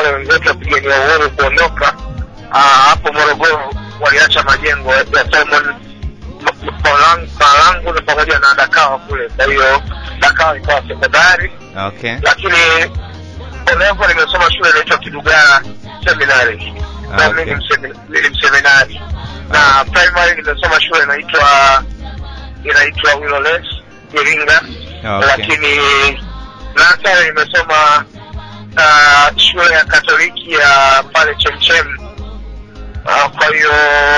wale wenzetu wapigania uhuru kuondoka ah, hapo Morogoro waliacha majengo ya Simon M- M- Malang- Malangu na pamoja na Dakawa kule. Kwa hiyo Dakawa ikawa sekondari, Okay. lakini Olevo nimesoma shule inaitwa Kidugara Seminary na Okay. mimi ni msemi- ni mseminari na primary nimesoma shule inaitwa inaitwa Willoles Iringa Okay. lakini nasari nimesoma uh, shule ya Katoliki ya pale Chemchem. Uh, kwa hiyo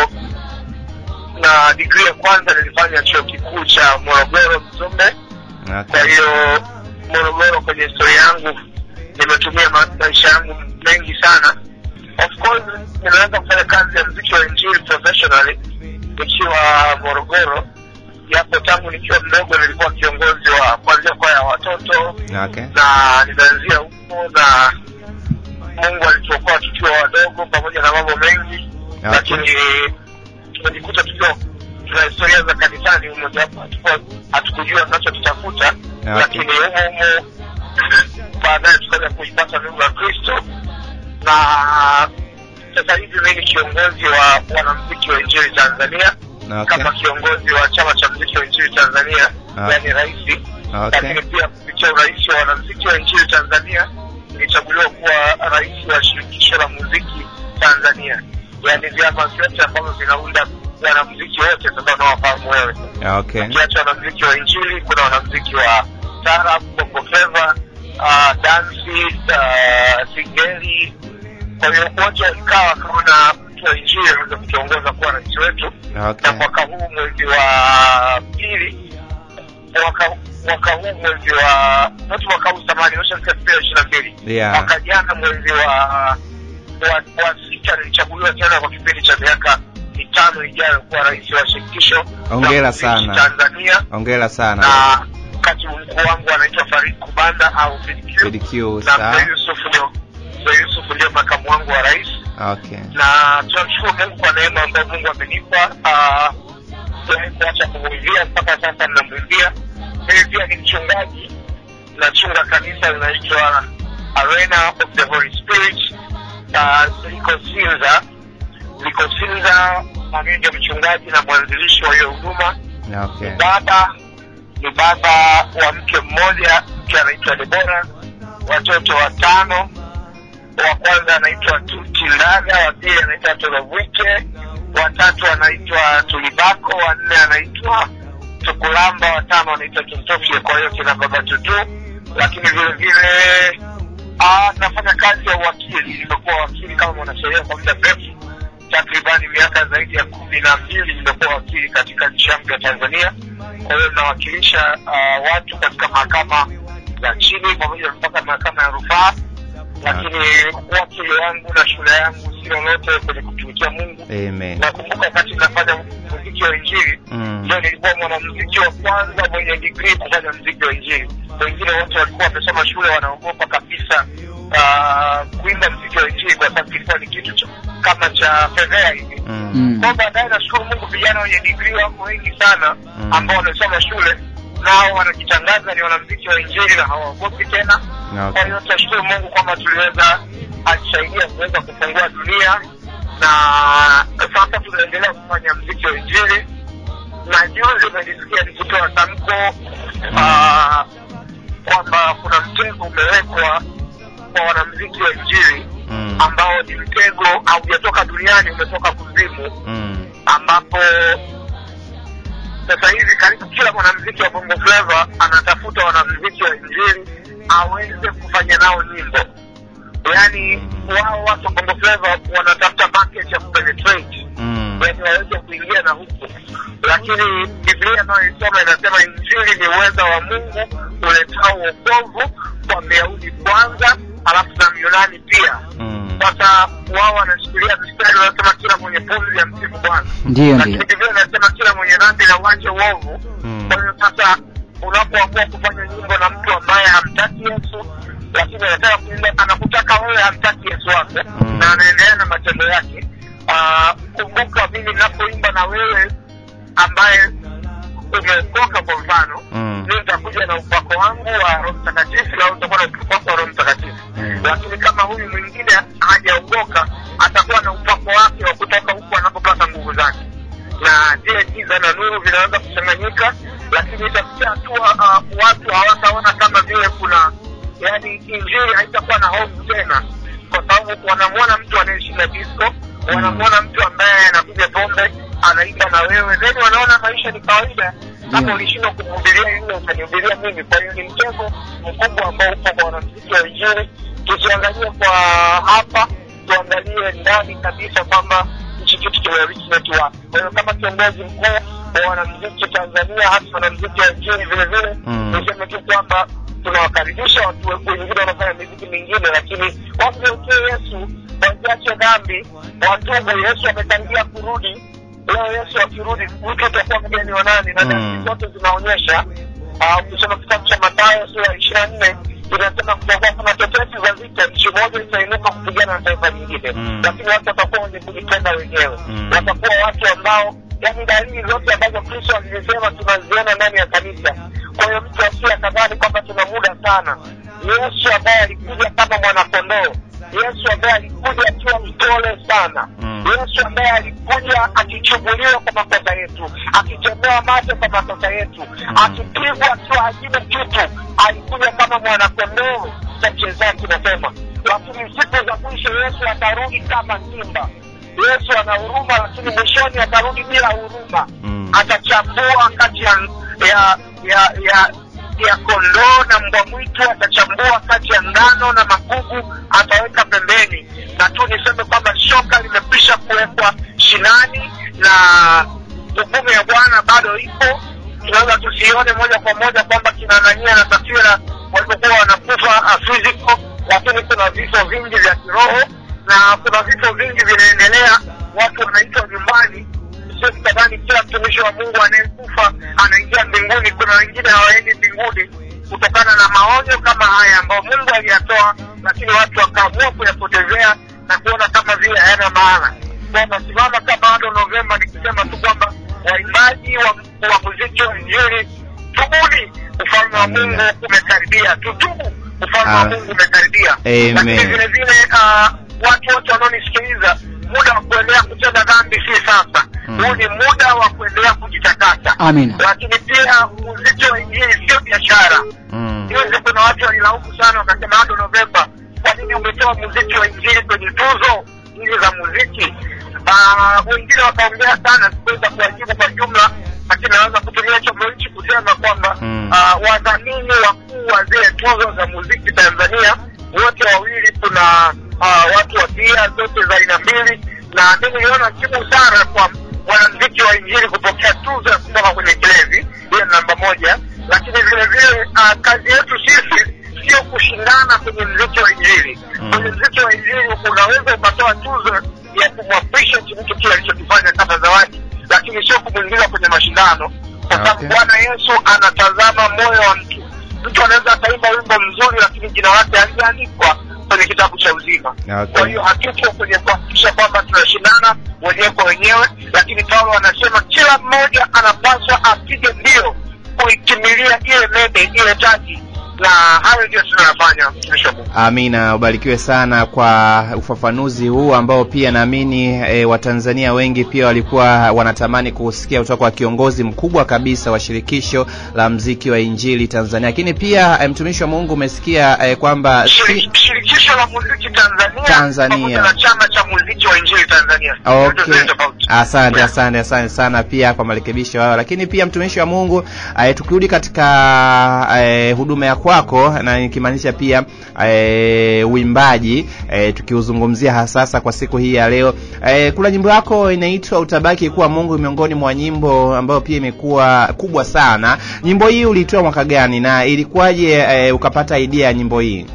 na digrii ya kwanza nilifanya chuo kikuu cha Morogoro Mzumbe. Kwa Okay. hiyo Morogoro, kwenye historia yangu nimetumia ma maisha yangu mengi sana. Of course nimeweza kufanya kazi ya mziki wa injili professionally nikiwa Morogoro, japo tangu nikiwa mdogo nilikuwa kiongozi wa kuanzia kwaya ya watoto Okay. na ninaanzia huko na Mungu alituokoa tukiwa wadogo pamoja na mambo mengi Okay. lakini tumejikuta tukiwa tuna historia za kanisani humo japo hatukuwa- hatukujua tunachokitafuta Okay. lakini humo humo baadaye tukaja kuipata nuru ya Kristo na sasa hivi mimi ni kiongozi wa wanamziki wa injili Tanzania Okay. kama kiongozi wa chama cha mziki wa injili Tanzania Okay. yani raisi Okay. lakini pia kupitia urais wa wanamziki wa nchini Tanzania nilichaguliwa kuwa rais wa shirikisho la muziki Tanzania, yaani vyama vyote ambavyo vinaunda wanamziki wote sasa unawafahamu wewe. Okay. Ukiacha wanamziki wa injili, kuna wanamziki wa tarab, bongo flava, uh, dansi, uh, singeli. Kwa hiyo wote walikaa wakaona mtu wa injili aweze kutuongoza kuwa rais wetu Okay. na mwaka huu mwezi wa pili mwaka mwaka huu mwezi wa not mwaka huu samani ushafika elfu mbili ishirini na mbili Yeah. mwaka jana mwezi wa wa, wa sita nilichaguliwa tena kwa kipindi cha miaka mitano ijayo kuwa rais wa shirikisho Hongera la muziki sana. Tanzania Hongera sana. na katibu mkuu wangu anaitwa Farid Kubanda au FDQ PDQ na sawa. Mzee Yusuf ndio Mzee Yusuf ndio makamu wangu wa rais Okay. na tunamshukuru Mungu kwa neema ambayo Mungu amenipa. Ah, Sijawahi kuacha kumwimbia mpaka sasa ninamwimbia. Mimi pia ni mchungaji, nachunga kanisa linaitwa Arena of the Holy Spirit uh, liko Sinza, liko Sinza, na mimi ndio mchungaji na mwanzilishi wa hiyo huduma. Okay. Baba ni baba wa mke mmoja, mke anaitwa Debora, watoto watano wa kwanza anaitwa Tuti Ndaga, wa pili anaitwa Tolovwike, watatu anaitwa Tulibako, wa nne anaitwa Tukulamba, watano anaitwa Tuntofye. Kwa hiyo kina baba Tutu, lakini vile vile ah, nafanya kazi ya uwakili. Nimekuwa wakili kama mwanasheria kwa muda mrefu, takribani miaka zaidi ya kumi na mbili nimekuwa wakili katika nchi yangu ya Tanzania. Kwa hiyo nawakilisha uh, watu katika mahakama za chini pamoja mpaka mahakama ya rufaa lakini wakili wangu na shule yangu si lolote kwenye kutumikia Mungu. Amen. Nakumbuka wakati nafanya muziki wa Injili Mm. ndio nilikuwa mwanamuziki wa kwanza mwenye digrii kufanya muziki wa Injili. Wengine wote walikuwa wamesoma shule, wanaogopa kabisa uh, kuimba muziki wa Injili kwa sababu kilikuwa ni kitu cha, kama cha fedhea hivi. Mm. Mm. Kwa baadaye nashukuru Mungu, vijana wenye digrii wako wengi sana Mm. ambao wamesoma shule nao wanajitangaza ni wanamuziki wa Injili na hawaogopi tena. Kwa Okay. hiyo tunashukuru Mungu kwamba tuliweza atusaidia kuweza kufungua dunia na sasa tunaendelea kufanya mziki wa Injili, na juzi umenisikia nikitoa tamko ah, kwamba kuna mtego umewekwa kwa wanamziki wa Injili Mm. ambao ni mtego haujatoka duniani, umetoka kuzimu Mm. ambapo sasa hivi karibu kila mwanamziki wa bongo flava anatafuta wanamziki wa injili aweze kufanya nao nyimbo yaani wao watu wa bongo flava wanatafuta market ya kupenetrate Mm. yaani waweze kuingia na huku lakini biblia anayoisoma inasema injili ni uweza wa mungu uletao uokovu kwa myahudi kwanza alafu na myunani pia Mm. sasa wao wanashikilia mstari wanasema kila mwenye pumzi ya msifu bwana Ndiyo, lakini ndiyo. Biblia inasema kila mwenye dhambi na uache uovu. Mm. Kwa hiyo sasa, unapoamua kufanya nyimbo na mtu ambaye hamtaki Yesu, lakini anataka kuimba, anakutaka wewe, hamtaki Yesu wako Mm. na anaendelea na matendo yake. Ah, Kumbuka mimi ninapoimba na wewe ambaye umeokoka, kwa mfano, Mm. mi nitakuja na upako wangu wa roho mtakatifu na wewe utakuwa na upako wa roho mtakatifu Mm. lakini kama huyu mwingine hajaokoka atakuwa na upako wake wa kutoka huku anapopata nguvu zake na zile giza na nuru vinaweza kuchanganyika lakini itafikia hatua uh, watu hawataona kama vile kuna yani injili haitakuwa na hofu tena kwa sababu wanamwona mtu anayeshinda disco wanamwona mtu ambaye anapiga pombe anaimba na wewe then wanaona maisha ni kawaida kama Ndio. ulishindwa kumhubiria yule utanihubiria mimi kwa hiyo ni mtego mkubwa ambao upo kwa wanamziki wa injili tusiangalie kwa hapa tuangalie ndani kabisa kwamba hichi kitu kimerich watu wapi kwa hiyo kama kiongozi mkuu wa wanamziki tanzania hasa wanamziki wa injili vile vile Mm. niseme tu kwamba tunawakaribisha watu wengine wanafanya miziki mingine lakini wamgeukie yesu waziache dhambi watubu yesu ametangia kurudi leo yesu akirudi mtu utakuwa mgeni wa nani na Mm. dalili zote zinaonyesha ah, ukisoma kitabu cha matayo sura ya ishiri na nne inasema kutakuwa kuna tetesi za vita nchi moja itainuka kupigana na taifa lingine Mm. lakini watu watakuwa wenye kujipenda wenyewe Mm. watakuwa watu ambao yani dalili zote ambazo kristo alizisema tunaziona ndani ya kanisa kwa hiyo mtu asiye akadhani kwamba tuna muda sana yesu ambaye alikuja kama mwanakondoo yesu ambaye alikuja akiwa mpole sana Mm. yesu ambaye alikuja akichubuliwa kwa makosa yetu akitemewa mate kwa makosa yetu akipigwa akiwa hajina kitu alikuja kama mwanakondoo chache zake nasema lakini siku za mwisho yesu atarudi kama simba yesu ana huruma lakini mwishoni atarudi bila huruma Mm. atachambua kati ya ya ya ya ya kondoo na mbwa mwitu atachambua kati ya ngano na magugu ataweka pembeni na tu niseme kwamba shoka limekwisha kuwekwa shinani na hukumu ya bwana bado ipo tunaweza tusione moja kwa moja kwamba kinanania na taswira walipokuwa wanakufa uh, physical lakini kuna vifo vingi vya kiroho na kuna vifo vingi vinaendelea watu wanaitwa nyumbani sio mtadhani kila mtumishi wa mungu anayekufa anaingia mbinguni kuna wengine hawaendi mbinguni kutokana na maonyo kama haya ambayo mungu aliyatoa lakini watu wakaamua kuyapotezea na kuona kama vile hayana maana kwamba simama kama bado novemba nikisema tu kwamba waimbaji wa, wa muziki wa injili tubuni ufalme wa Amina. mungu umekaribia tutubu ufalme wa Ah. mungu umekaribia Amen. lakini vile vile uh, watu wote wanaonisikiliza muda wa kuendelea kutenda dhambi si sasa Mm. huu ni muda wa kuendelea kujitakasa Amina. lakini pia muziki wa injili sio biashara Mm. juzi kuna watu walilaumu sana wakasema hado novemba kwa nini umetoa muziki wa injili kwenye tuzo hizi za muziki Ah, wengine wakaongea sana sikuweza kuwajibu kwa jumla lakini naweza kutumia chombo hichi kusema kwamba Mm. ah, wadhamini wakuu wa zile tuzo za muziki tanzania wote wawili kuna ah, watu wa bia zote za aina mbili na mi niliona kimu sana kwa mwanamziki wa injili kupokea tuzo ya kutoka kwenye kilevi hiyo ni namba moja lakini vile vile uh, kazi yetu sisi sio kushindana kwenye mziki wa injili Mm. kwenye mziki wa injili unaweza ukatoa tuzo ya kumappreciate mtu kile alichokifanya kama zawadi lakini sio kumwingiza kwenye mashindano kwa sababu Okay. bwana yesu anatazama moyo wa mtu mtu anaweza akaimba wimbo mzuri lakini jina lake halijaandikwa kwenye kitabu cha uzima Okay. kwa hiyo hatupo kwenye kuhakikisha kwamba tunashindana wenyewe kwa wenyewe lakini paulo anasema kila mmoja anapaswa apige mbio kuikimilia ile mede ile taji na hayo ndio tunayofanya mtumishi wa mungu Amina, ubarikiwe sana kwa ufafanuzi huu ambao pia naamini e, Watanzania wengi pia walikuwa wanatamani kusikia kutoka kwa kiongozi mkubwa kabisa wa shirikisho la mziki wa Injili Tanzania. Lakini pia e, mtumishi wa Mungu umesikia e, kwamba si, Shiri- shirikisho la muziki tanzania Tanzania. pamoja na chama cha muziki wa injili tanzania Zote Okay. zile tofauti. Asante, Yeah. asante, asante sana pia kwa marekebisho hayo. Lakini pia mtumishi wa Mungu eh, tukirudi katika eh, huduma ya kwako na nikimaanisha pia eh, uimbaji eh, tukiuzungumzia hasasa kwa siku hii ya leo eh, kuna nyimbo yako inaitwa utabaki kuwa Mungu miongoni mwa nyimbo ambayo pia imekuwa kubwa sana. Nyimbo hii ulitoa mwaka gani na ilikuwaje eh, ukapata idea ya nyimbo hii?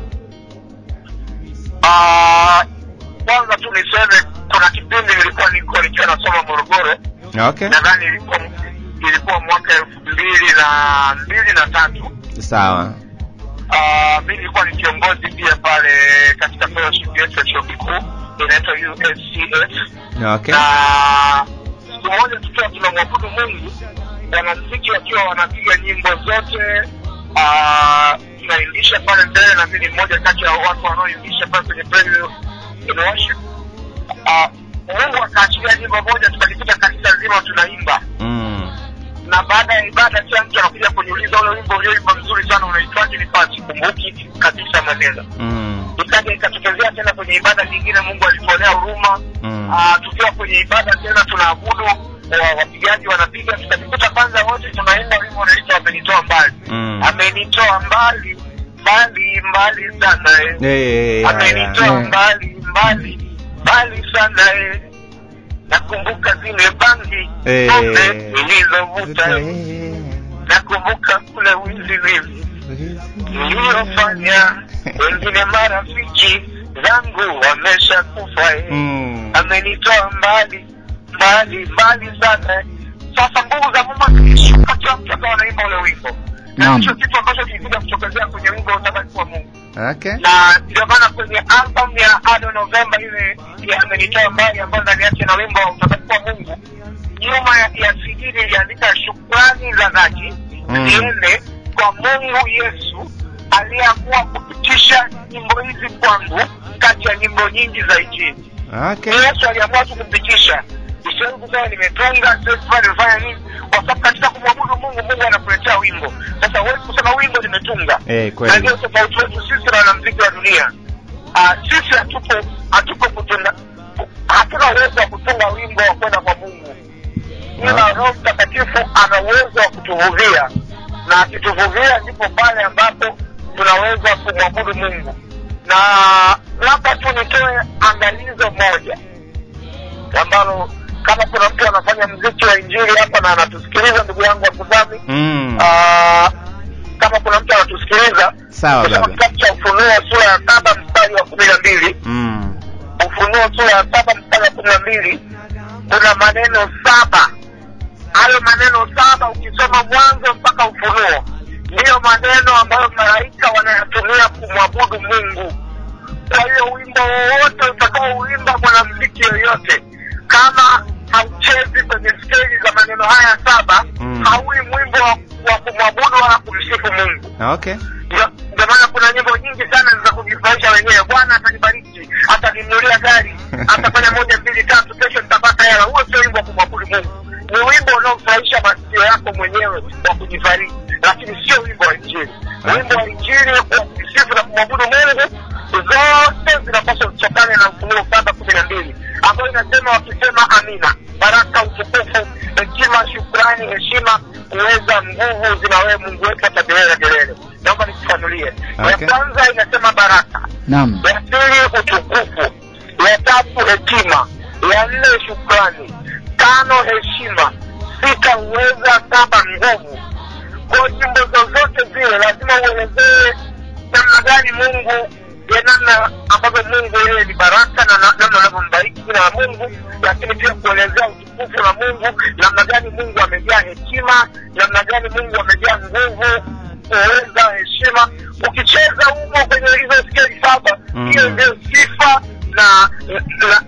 Ah, kwanza tu niseme kuna kipindi nilikuwa niko nikiwa nasoma morogoro Okay, nadhani ilikuwa ilikuwa mwaka elfu mbili na mbili na tatu sawa. Ah, mi nilikuwa ni kiongozi pia pale katika fellowship yetu ya chuo kikuu inaitwa uscf Okay. na siku moja tukiwa tunamwabudu mungu wanamziki wakiwa wanapiga nyimbo zote ah, tunaimbisha pale mbele na mimi ni mmoja kati ya watu wanaoimbisha pale kwenye praise and worship Ah, mungu akaachilia nyimbo moja tukajikuta kanisa zima tunaimba Mm. na baada ya ibada kila mtu anakuja kuniuliza ule wimbo ulioimba mzuri sana unaitwaje nikawa sikumbuki kabisa maneno Mm. ikaja ikatokezea tena kwenye ibada nyingine mungu alituonea huruma Mm. Ah, tukiwa kwenye ibada tena tunaabudu wa- wapigaji wanapiga tukajikuta kwanza wote tunaimba wimbo unaitwa amenitoa mbali Mm. amenitoa mbali mbali mbali sana eh. Eh, haya. amenitoa Eh. mbali mbali mbali sana eh. nakumbuka zile bangi Eh. pombe nilizovuta eh. Eh. nakumbuka kule wizi wizi niliyofanya wengine marafiki zangu wamesha kufa eh. Mm. amenitoa mbali mbali mbali sana sasa nguvu za mungu zikishuka kila mtu akawa anaimba ule wimbo na Naam. hicho kitu ambacho kilikuja kutokezea kwenye wimbo utabaki wa mungu Okay. na ndio maana kwenye album ya ado novemba ile ya amenitoa mbali ambayo ndani yake na wimbo wa utabaki wa mungu nyuma ya, ya cd niliandika shukrani za dhati Mm. ziende kwa mungu yesu aliyeamua kupitisha nyimbo hizi kwangu kati ya nyimbo nyingi za injili Okay. ni yesu aliamua tu kupitisha isiwezi kusema nimetunga siwezi kusema nimefanya nini kwa sababu katika kumwabudu mungu mungu anakuletea wimbo sasa huwezi kusema wimbo nimetunga Eh, na kweli. ndio tofauti wetu sisi na wanamziki wa dunia Ah, sisi hatupo hatupo kutunga hatuna uwezo wa kutunga wimbo wa kwenda kwa mungu ila Ah. roho mtakatifu ana uwezo wa kutuvuvia na akituvuvia ndipo pale ambapo tunaweza kumwabudu mungu na labda tu nitoe angalizo moja ambalo kama kuna mtu anafanya mziki wa injili hapa na anatusikiliza ndugu yangu wakuzami Mm. Ah, kama kuna mtu anatusikiliza Sawa kusoma baba. kitabu cha ufunuo sura ya saba mstari wa kumi na mbili Mm. ufunuo sura ya saba mstari wa kumi na mbili kuna maneno saba hayo maneno saba ukisoma mwanzo mpaka ufunuo ndiyo maneno ambayo malaika wanayatumia kumwabudu mungu kwa hiyo wimbo wowote utakaouimba mwanamziki yoyote kama hauchezi kwenye skeli za maneno haya saba Mm. haui mwimbo wa, wa kumwabudu wala kumsifu mungu Okay. ndio ndio maana kuna nyimbo nyingi sana za kujifurahisha wenyewe bwana atanibariki ataninunulia gari atafanya moja mbili tatu kesho nitapata hela huo sio wimbo wa kumwabudu mungu ni wimbo unaofurahisha masikio yako mwenyewe wa kujifariji lakini sio wimbo wa injili wimbo wa injili wa kusifu na kumwabudu mungu zote zinapaswa zitokane na ufunuo saba kumi na mbili ambayo inasema wakisema amina baraka utukufu hekima shukrani heshima uweza nguvu zina wewe mungu wetu hata milele na milele naomba nikufanulie Okay. ya kwanza inasema baraka Naam. ya pili utukufu ya tatu hekima ya nne shukrani tano heshima sita uweza saba nguvu kwa nyimbo zozote zile lazima uelezee namna gani mungu ya namna ambavyo mungu yeye ni baraka na na- namna anavyombariki jina la mungu lakini pia kuelezea utukufu la mungu namna gani mungu amejaa hekima namna gani mungu amejaa nguvu uweza heshima ukicheza humo kwenye hizo skeli saba Mm. hiyo ndio sifa na na,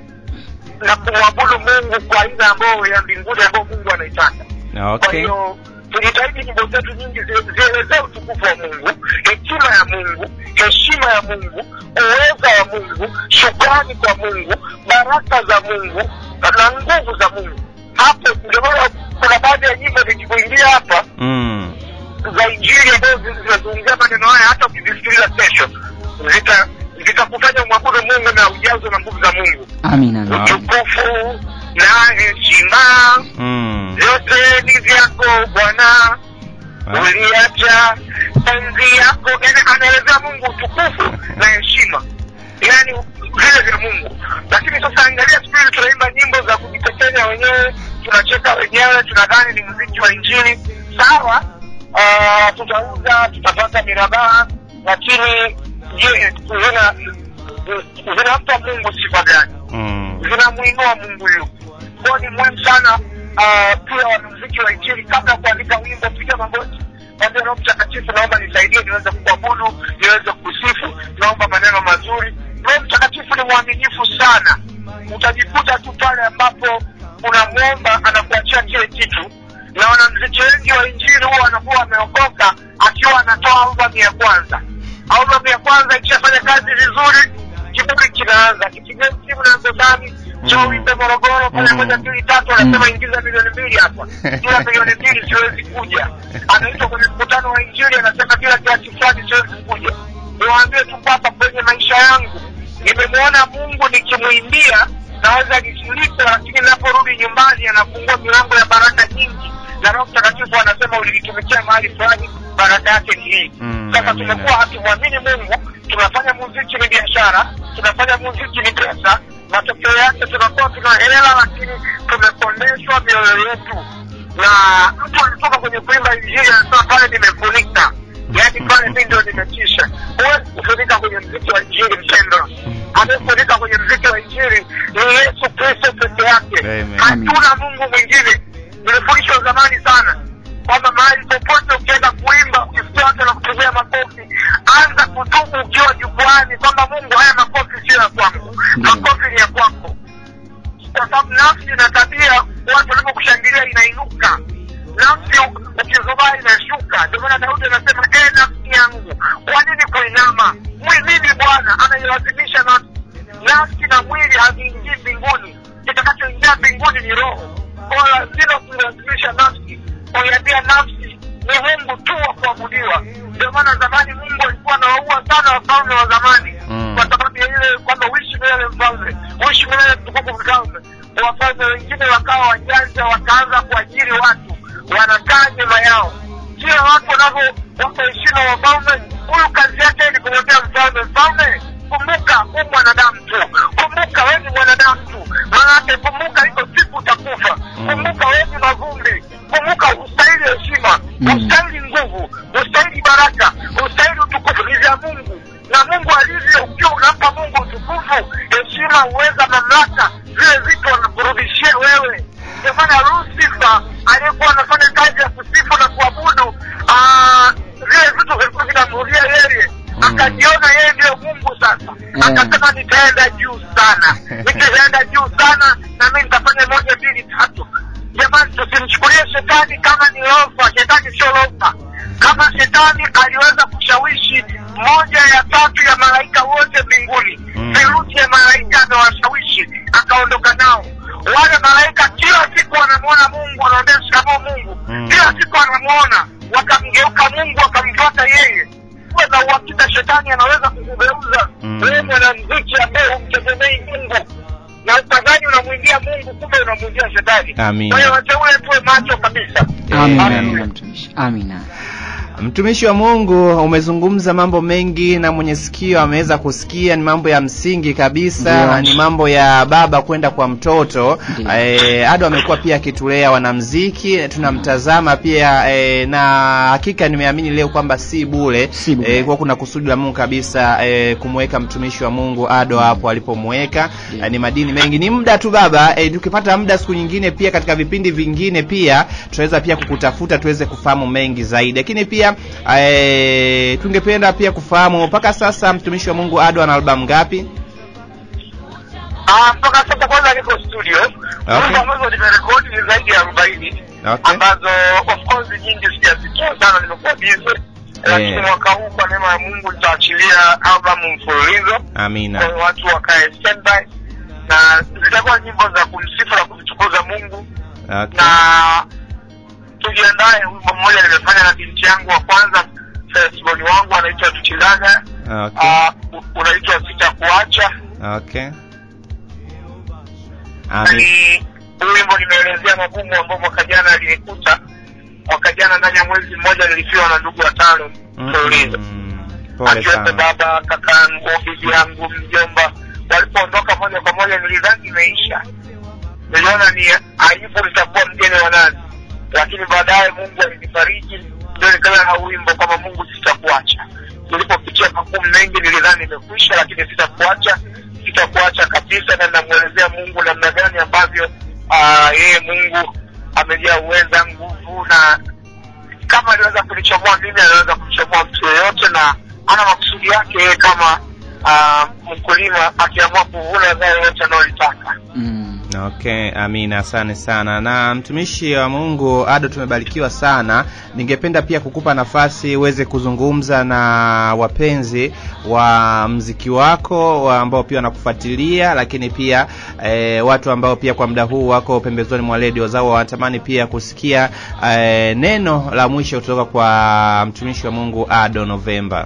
na kumwabudu mungu kwa aina ambayo ya mbinguni ambayo mungu anaitaka kwa Okay. hiyo tujitahidi nyimbo zetu nyingi zi- zielezee utukufu wa mungu hekima ya mungu heshima ya mungu uweza wa mungu shukrani kwa mungu baraka za mungu na- na nguvu za mungu hapo ndio maana kuna baadhi ya nyimbo zikikuingia hapa Mm. za injili ambazo zi- zinazungumzia maneno haya hata ukizisikiliza kesho zita zitakufanya mwabudu mungu na ujazwe na nguvu za mungu Amina. Naam. utukufu na heshima Mm. vyote ni vyako bwana Ah. uliacha enzi yako yani anaelezea mungu utukufu na heshima yani vile vya mungu lakini sasa angalia siku hizi tunaimba nyimbo za kujitekenya wenyewe tunacheka wenyewe tunadhani ni mziki wa injili sawa uh, tutauza tutapata mirabaha lakini je zina zinampa mungu sifa gani Mm. zinamwinua mungu yupi kwao ni muhimu sana uh, pia wanamziki wa injili kabla ya kuandika wimbo piga magoti mwambie roho mtakatifu naomba nisaidie niweze kuabudu niweze kusifu naomba maneno mazuri roho mtakatifu ni mwaminifu sana utajikuta tu pale ambapo unamwomba anakuachia kile kitu na wanamziki wengi wa injili huwa wanakuwa wameokoka akiwa anatoa albamu ya kwanza albamu ya kwanza ikishafanya kazi vizuri kiburi kinaanza kipigia simu na msosani njoo wimbe morogoro pale Mm. moja mbili tatu anasema ingiza milioni mbili hapa bila milioni mbili siwezi kuja anaitwa kwenye mkutano wa injili anasema bila kiasi fulani siwezi kuja niwaambie tu kwamba kwenye maisha yangu nimemwona mungu nikimwimbia naweza nisilipe lakini naporudi nyumbani anafungua milango ya baraka nyingi na roho mtakatifu anasema ulinitumikia mahali fulani baraka yake ni hii Mm, sasa amina. tumekuwa hatumwamini mungu tunafanya muziki ni biashara tunafanya muziki ni pesa matokeo yake tunakuwa tuna hela lakini tumepondeshwa mioyo yetu na mtu alitoka kwenye kuimba injili anasema pale nimefunika yaani pale mi ndio nimetisha huwezi kufunika kwenye mziki wa injili mpendo anayefunika kwenye mziki wa injili ni yesu kristo peke yake Amen. hatuna mungu mwingine nilifundishwa zamani sana kwamba mahali popote ukienda kuimba ukisikia watu wanakupigia makofi anza kutubu ukiwa jukwani kwamba mungu haya makofi sio ya kwangu makofi ni ya kwako kwa sababu nafsi na tabia watu walipokushangilia inainuka nafsi ukizubaa inashuka ndio maana daudi anasema e nafsi yangu kwa nini kuinama mwimini bwana anailazimisha nafsi nafsi na mwili haviingii mbinguni kitakachoingia mbinguni ni roho kwa lazima kuilazimisha nafsi kuiambia nafsi ni mungu tu wa kuabudiwa ndio maana zamani mungu alikuwa anawaua sana wafalme wa zamani Mm. kwa sababu ya ile kwamba uishi milele mfalme uishi milele mtukufu mfalme wafalme wengine wakawa wajanja wakaanza kuajiri watu wanakaa nyuma yao kila watu wanavyo wakuheshima wafalme huyu kazi yake ni kumwambia mfalme mfalme kumbuka huu mwanadamu tu kumbuka wewe ni mwanadamu tu maanake kumbuka iko siku utakufa kumbuka wewe ni mavumbi kumbuka hustahili heshima Mm. hustahili nguvu hustahili baraka hustahili utukufu ni vya mungu na mungu alivyo ukiwa unampa mungu utukufu heshima uweza mamlaka vile vitu wanakurudishia wewe ndio maana lusifa aliyekuwa anafanya kazi ya kusifu na kuabudu ah, vile vitu vilikuwa vinamrudia yeye Mm. akajiona yeye ndiyo mungu sasa Mm. akasema nitaenda juu sana nikienda juu sana na mi nitafanya moja mbili tatu jamani tusimchukulie shetani kama ni lofa shetani sio lofa kama shetani aliweza kushawishi moja ya tatu ya malaika wote mbinguni Mm. theluthi ya malaika amewashawishi akaondoka nao wale malaika kila siku wanamwona mungu wanaambia shikamoo mungu Mm. kila siku wanamwona wakamgeuka mungu wakamfuata yeye kuwa na uhakika shetani anaweza kukugeuza Mm. wewe mwanamziki ambaye humtegemei mungu na ukadhani unamwingia mungu kumbe unamwingia shetani Amina. kwa hiyo wateule tuwe macho kabisa amina Amen. amina mtumishi amina mtumishi wa mungu umezungumza mambo mengi na mwenye sikio ameweza kusikia ni mambo ya msingi kabisa Ndio. ni mambo ya baba kwenda kwa mtoto Ndio. e, ado amekuwa pia akitulea wanamziki tunamtazama pia e, na hakika nimeamini leo kwamba si bule Si bure. e, kuwa kuna kusudi la mungu kabisa e, kumweka mtumishi wa mungu ado hapo alipomweka Ndio. e, ni madini mengi ni muda tu baba e, tukipata muda siku nyingine pia katika vipindi vingine pia tunaweza pia kukutafuta tuweze kufahamu mengi zaidi lakini pia e, tungependa pia kufahamu mpaka sasa mtumishi wa mungu ado ana albamu ngapi Ah, mpaka sasa kwanza niko studio Okay. nyimbo ambazo nimerekodi ni zaidi ya arobaini Okay. ambazo of course nyingi sijazitoa sana nimekuwa bize lakini mwaka huu kwa neema ya mungu nitaachilia albamu mfululizo kwa amina hiyo watu wakae standby na zitakuwa nyimbo za kumsifu na kumtukuza mungu okay. na tujiandae wimbo mmoja nimefanya na binti yangu wa kwanza fesiboni wangu anaitwa tuchilaga Okay. uh, unaitwa sitakuacha Okay. na Amen. ni huu wimbo nimeelezea magumu ambayo mwaka jana alinikuta mwaka jana ndani ya mwezi mmoja nilifiwa na ndugu watano mfululizo Mm, pole akiwepo sana baba kakangu bibi yangu mjomba walipoondoka moja kwa moja nilidhani imeisha niliona ni aibu nitakuwa mgeni wa nani lakini baadaye mungu alinifariji ndio nikawa na wimbo kwamba mungu sitakuacha nilipopitia magumu mengi nilidhani imekwisha lakini sitakuacha sitakuacha kabisa na namwelezea mungu namna gani ambavyo ah, yeye mungu amejaa uweza nguvu na kama aliweza kunichomoa mimi anaweza kumchomoa mtu yeyote na ana makusudi yake yeye kama uh, mkulima akiamua kuvuna zao yote anayolitaka mm. Okay, amina, asante sana. Na mtumishi wa Mungu Ado, tumebarikiwa sana. Ningependa pia kukupa nafasi uweze kuzungumza na wapenzi wa mziki wako wa ambao pia wanakufuatilia, lakini pia eh, watu ambao pia kwa muda huu wako pembezoni mwa redio zao wanatamani pia kusikia eh, neno la mwisho kutoka kwa mtumishi wa Mungu Ado Novemba.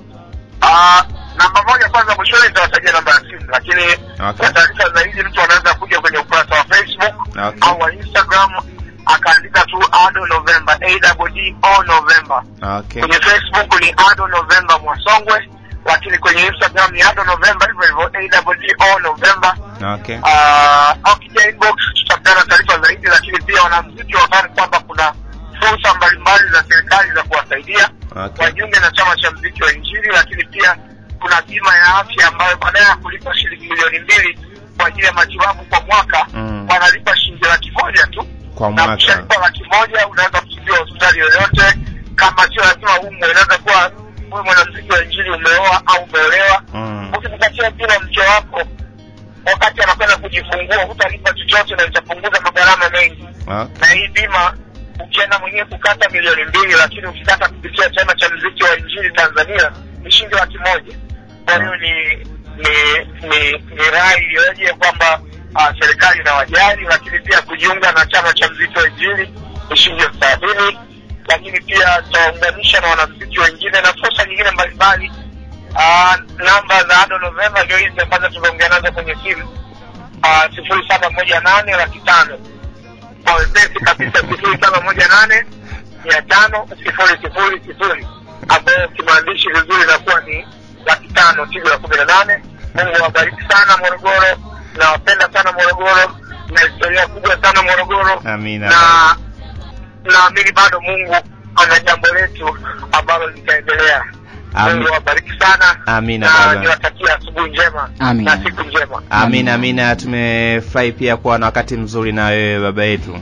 Ah, namba moja kwanza mwishoni nitawatajia namba ya simu lakini Okay. kwa taarifa zaidi mtu anaweza kuja kwenye ukurasa wa facebook Okay. au wa instagram akaandika tu ado november o november Okay. kwenye facebook ni ado november mwasongwe lakini kwenye instagram ni ado november hivyo hivyo o november Okay. Ah, au kija inbox tutapeana taarifa zaidi lakini pia wanamziki wakani kwamba kuna fursa mbalimbali za serikali za kuwasaidia Okay. wajiunge na chama cha mziki wa injili lakini pia kuna bima ya afya ambayo badala ya kulipa shilingi milioni mbili kwa ajili ya matibabu kwa mwaka Mm. wanalipa shilingi laki moja tu Kwa na mwaka. ukishalipa laki moja unaweza kutibiwa hospitali yoyote kama sio lazima umwe inaweza kuwa huyu mwanamziki wa injili umeoa au umeolewa Mm. ukimpatia bima mke wako wakati anakwenda kujifungua hutalipa chochote na itapunguza magharama mengi Okay. na hii bima ukienda mwenyewe kukata milioni mbili lakini ukikata kupitia chama cha mziki wa injili tanzania ni shilingi laki moja kwa hiyo ni ni ni ni rai iliyoje kwamba uh, serikali inawajali lakini pia kujiunga na chama cha mziki wa injili ni shilingi elfu thelathini lakini pia tutaunganisha na wanamziki wengine na fursa nyingine mbalimbali uh, namba za ado novemba ndio hizi ambazo tumeongea nazo kwenye simu sifuri saba moja nane laki tano kwa wepesi kabisa sifuri saba moja nane mia tano sifuri sifuri sifuri ambayo kimaandishi vizuri inakuwa ni laki tano tigo ya kumi na nane mungu awabariki sana morogoro nawapenda sana morogoro na historia kubwa sana morogoro Amina. na naamini bado mungu ana jambo letu ambalo litaendelea Ami- mungu awabariki sana Amina, na baba. niwatakia asubuhi njema Amina. na siku njema Amina, amina. Tumefurahi pia kuwa na wakati mzuri na wewe baba yetu.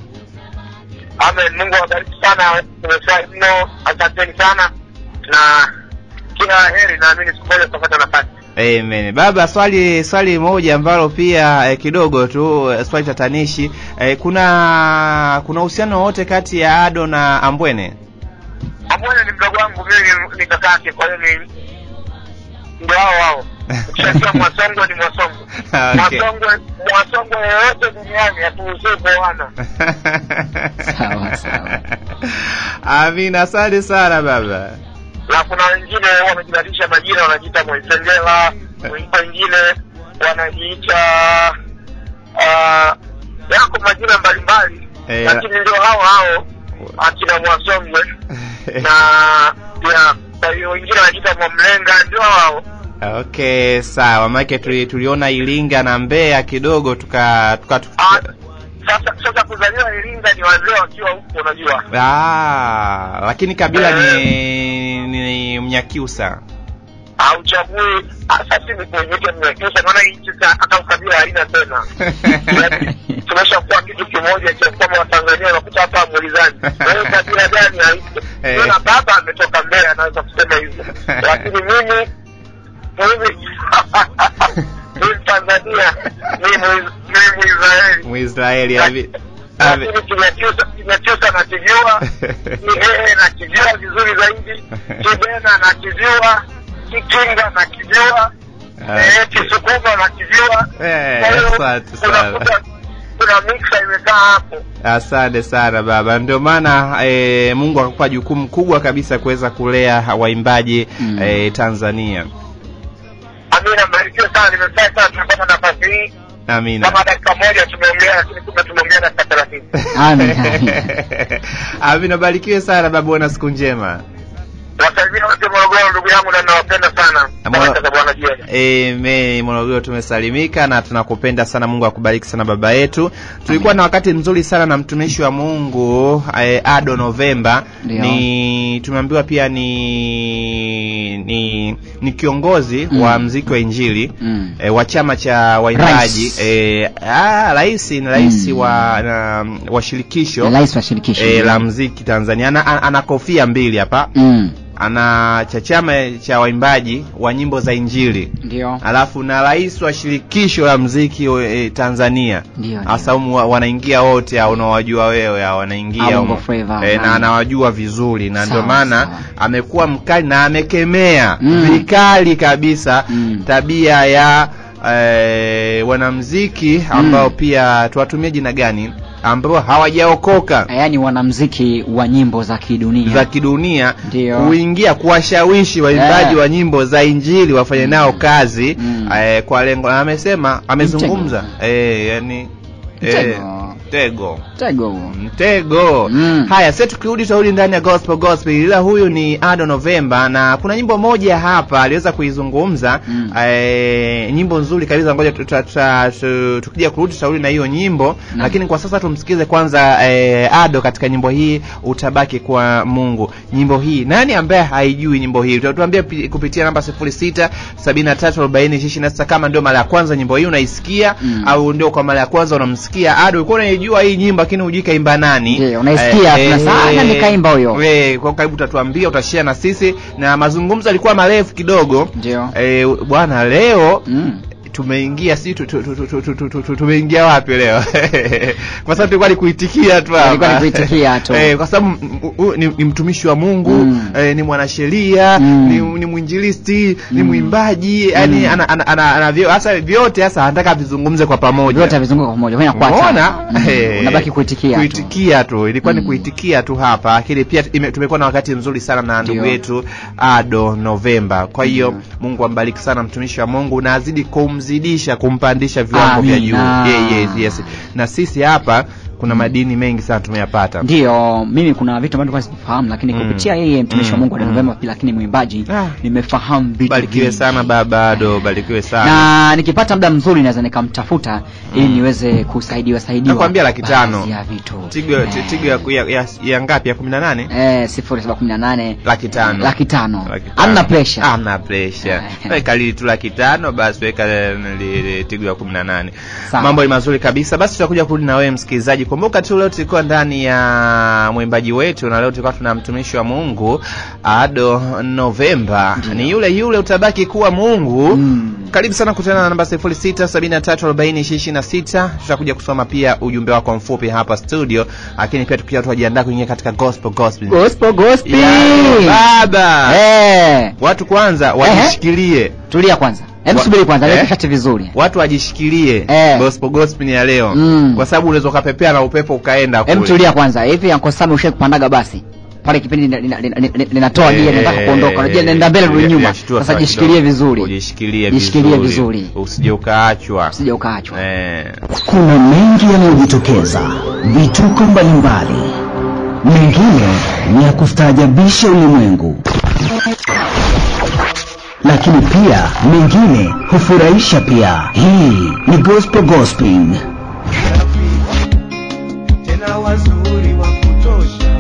amen mungu awabariki sana nimefurahi mno asanteni sana na kila heri naamini siku moja tutapata nafasi Amen. Baba, swali swali moja ambalo pia eh, kidogo tu eh, swali tatanishi eh, kuna kuna uhusiano wowote kati ya Ado na Ambwene? amwene ni mdogo wangu mimi ni- ni kakake kwa hiyo ni ndio hao hao ukishajua mwasongwe ni mwasongwe Okay. mwasongwe mwasongwe yoyote duniani haturuhusiwi kuoana Sawa, sawa. Amina, asante sana baba. na kuna wengine wamejibadilisha majina wanajiita mwaisengela wengine wanajiita uh, yako majina mbalimbali Eh, lakini ndio hao hao akina mwasongwe na ya kwa hiyo wengine wanajiita mwamlenga ndio hao Okay, sawa. Maana tuli, tuliona Iringa na Mbeya kidogo tuka tuka, Ah, tuka sasa sasa kuzaliwa iringa ni wazee wakiwa huko unajua Ah, lakini kabila ni, ni Mnyakyusa. hauchagui sasa ni kuonyesha mnyakyusa maana hii nchi sa- hata ukabila haina tena Yaani, tumeshakuwa kitu kimoja cha kwamba watanzania unakuta hapa amulizani wewe kabila gani haipo Eh. Ndio na baba ametoka mbele anaweza kusema hivyo lakini mimi mimi mimi tanzania mimi Mwi- mimi mwisraeli Mwisraeli abi, abi. lakini kinyakyusa kinyakyusa nakijua kihehe nakijua vizuri zaidi kibena nakijua kikinga nakijua eh, kisukuma nakijua Eh, Kwa hiyo asante sana. unakuta kuna miksa imekaa hapo Asante sana baba, ndio maana e, Mungu akakupa jukumu kubwa kabisa kuweza kulea waimbaji Mm. e, Tanzania. amina mbarikiwe sana nimefurahi sana tumepata nafasi hii Amina. kama dakika moja tumeongea lakini kumbe tumeongea dakika thelathini Amen, amen. Amina, barikiwe sana baba, uwe na siku njema. wasalimia wote morogoro ndugu yangu na nawapenda sana Moro- baraka za bwana jioni Amen. Morogoro tumesalimika na tunakupenda sana. Mungu akubariki sana baba yetu. Tulikuwa na wakati mzuri sana na mtumishi wa Mungu eh, Ado Novemba. Ndio. Ni tumeambiwa pia ni ni ni kiongozi Mm. wa mziki wa Injili Mm. e, wa chama cha waimbaji Rais. e, ah, rais ni rais Mm. wa na, wa shirikisho Rais wa shirikisho. e, la mziki Tanzania ana, ana, ana kofia mbili hapa Mm. ana cha chama cha waimbaji wa nyimbo za injili ndio alafu na rais wa shirikisho la mziki e, Tanzania Ndio, ndio. hasa humu wa- wanaingia wote hao unaowajua wewe hao wanaingia Ah, Bongo humu. Flava, e, na nani. anawajua vizuri na ndio Sawa, maana sawa. amekuwa mkali na amekemea Mm. vikali kabisa Mm. tabia ya e, wanamziki ambao pia tuwatumie jina gani ambao hawajaokoka yaani wanamziki wa nyimbo za kidunia za kidunia Ndio. kuingia kuwashawishi waimbaji Eh. wa nyimbo za injili wafanye nao kazi Mm. eh, kwa lengo na amesema amezungumza eh, yani eh, Mtego. mtego tego huo. mtego Mm. haya sasa tukirudi tutarudi ndani ya gospel gospel ila huyu ni ado novemba na kuna nyimbo moja hapa aliweza kuizungumza Mm. eh, nyimbo nzuri kabisa ngoja tuta- tuta- tu- tukija kurudi tutarudi na hiyo nyimbo Naam. lakini kwa sasa tumsikize kwanza eh, ado katika nyimbo hii utabaki kwa mungu nyimbo hii nani ambaye haijui nyimbo hii utatuambia pi- kupitia namba 06 73 40 26 kama ndio mara ya kwanza nyimbo hii unaisikia Mm. au ndio kwa mara ya kwanza unamsikia ado ulikuwa unaijua hii nyimbo lakini hujui kaimba nani Ndio, unaisikia, tunasema, "Ah, nani kaimba huyo?" we, kwa karibu utatuambia utashare na sisi na mazungumzo alikuwa marefu kidogo ndio eh, bwana leo mm. tumeingia si tu- tu- tu- tu- tu- tu- tu- tu- tu- tumeingia wapi leo kwa sababu tulikuwa ni kuitikia tu hapa. Ilikuwa ni kuitikia tu. eh, kwa sababu mm, mm, ni, ni mtumishi wa Mungu Mm. eh, ni mwanasheria Mm. ni, ni mwinjilisti ni Mm. mwimbaji yani ana, ana, ana, ana, vyo- hasa vyote hasa anataka vizungumze kwa pamoja vyote vizunguka kwa moja kwa Umeona? mm. Eh, unabaki kuitikia tu. kuitikia tu ilikuwa ni Mm. kuitikia tu hapa lakini pia ime- tumekuwa na wakati mzuri sana na ndugu Ndio. yetu ado novemba kwa hiyo Ndio. mungu ambariki sana mtumishi wa mungu na azidi kumzidisha kumpandisha viwango vya juu Amina. yeah, yes, yes. na sisi hapa kuna madini mengi sana tumeyapata ndio mimi kuna vitu ambavyo nilikuwa sifahamu lakini Mm. kupitia yeye mtumishi wa Mm. Mungu Mm. Novemba pia lakini mwimbaji Ah. nimefahamu vitu barikiwe vingi. sana baba ado barikiwe sana na nikipata muda mzuri naweza nikamtafuta ili niweze kusaidiwa saidiwa Nakwambia laki tano. baadhi ya vitu tigo Eh, tigo ya, ya, ya, ya ngapi ya kumi na nane eh, sifuri saba kumi na nane laki tano laki tano Laki tano. amna pressure Hamna pressure. Eh. Weka lili tu laki tano basi weka eh, li- li- tigo ya kumi na nane. Sawa. Mambo ni mazuri kabisa. Basi tutakuja kurudi na wewe msikilizaji. Kumbuka tu leo tulikuwa ndani ya mwimbaji wetu na leo tulikuwa tuna mtumishi wa Mungu Ado Novemba. Ni yule yule utabaki kuwa Mungu. Mm. Karibu sana kutana na namba 06734026. Tutakuja kusoma pia ujumbe wako mfupi hapa studio, lakini pia tukiwa tujiandaa kuingia katika gospel gospel. gospel gospel Yeah, baba. eh Watu kwanza wajishikilie, tulia kwanza hebu Wa- subiri kwanza eh? weke kati vizuri watu wajishikilie Eh. gospel gospel ni ya leo Mm. kwa sababu unaweza ukapepea na upepo ukaenda hebu kule. tulia kwanza hivi Uncle Sam ushawahi kupandaga basi pale kipindi lina- lina- lina- lina- linatoa Eh, gia linataka kuondoka unajua nenda mbele rudi ya- nyuma yashtua sasa sana jishikilie kidogo. vizuri ujishikilie Jishikilie vizuri. usije ukaachwa usije ukaachwa eh. Kuna mengi yanayojitokeza, vituko mbalimbali, mengine ni ya kustaajabisha ulimwengu, lakini pia mengine hufurahisha pia. Hii ni Gospel Gospel. tena wazuri wa kutosha